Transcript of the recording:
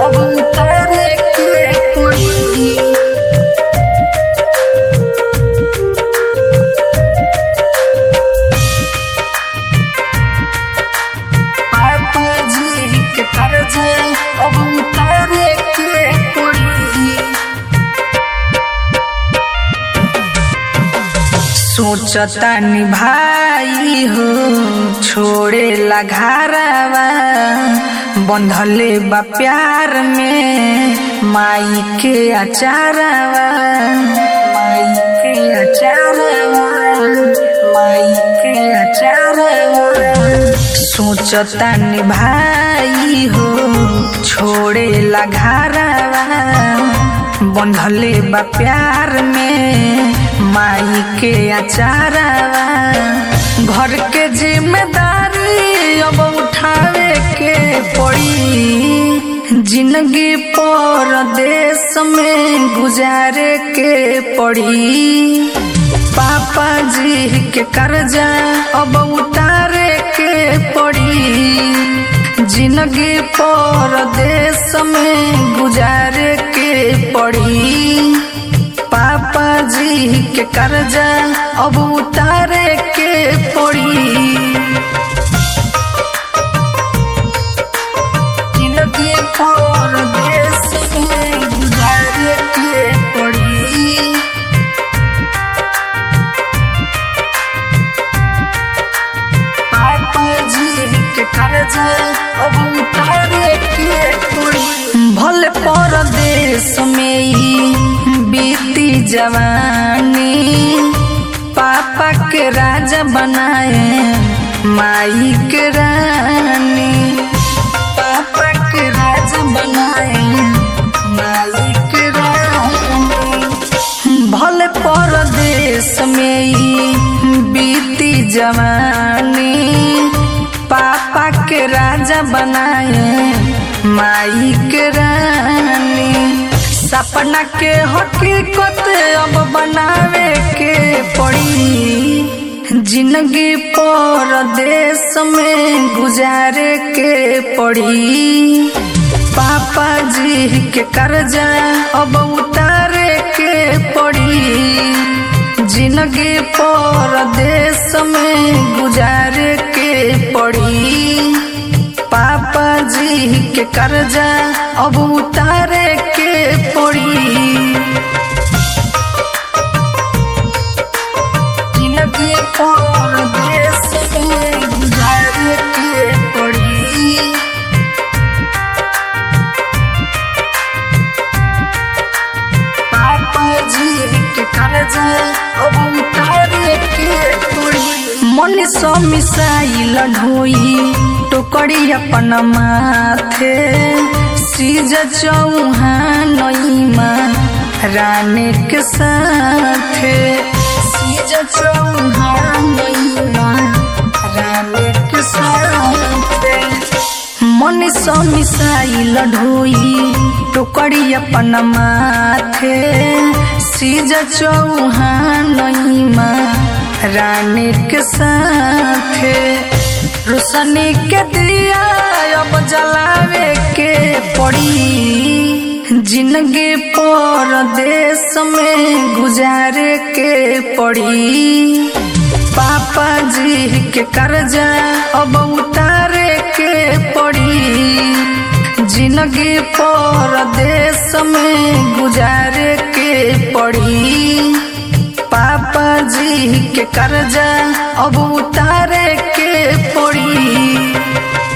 अब उतारे के पड़ी पापा जी के कर्ज अब उतारे के पड़ी सोचतानी भाई हो छोड़े ला घरवा बंधले बा प्यार में माई के अचारवा माई के अचारवा माई के अचारवा सोचतानी भाई हो छोड़े ला घरवा बंधले बा प्यार में माई के अचारवा घर के जिम्मेदारी अब उठावे के पड़ी जिंदगी पर देश में गुजारे के पड़ी पापा जी के कर्जा अब उतारे के पड़ी जिंदगी पर देश में गुजारे के पड़ी पापा जी के कर्जा अब उतारे के पड़ी जिंदगी पर देश में गुजारे के पड़ी पापा जी के कर्जा अब उतारे के पड़ी भले परदेश में ही बीती जवानी पापा के राजा बनाए माई के रानी पापा के राजा बनाए माई के रानी भले परदेश में ही बीती जवानी पापा के राजा बनाए माई के रानी सपना के हकीकत अब बनावे के पड़ी जिंदगी पर देश में गुजारे के पड़ी पापा जी के कर्जा अब उतारे के पड़ी जिंदगी पर देश में गुजारे के पड़ी पापा जी के कर्जा अब उतारे के पड़ी जिंदगी पर देश में गुजारे के पड़ी पापा जी के कर्जा अब उतारे के पड़ी मन सो मिसाइल ढोई टोकरी अपन माथे सीज चौहान रानी के साथे सीज चौहान रानी के साथे मन सो मिसाइल ढोई टोकरी अपन माथे सीज चौहान रानी के साथे रोशनी के दिया अब जलावे के पड़ी जिंदगी पर देश में गुजारे के पड़ी पापा जी के कर्जा अब उतारे के पड़ी जिंदगी पर देश में गुजारे के पड़ी पापा जी के कर्जा अब उतारे के पड़ी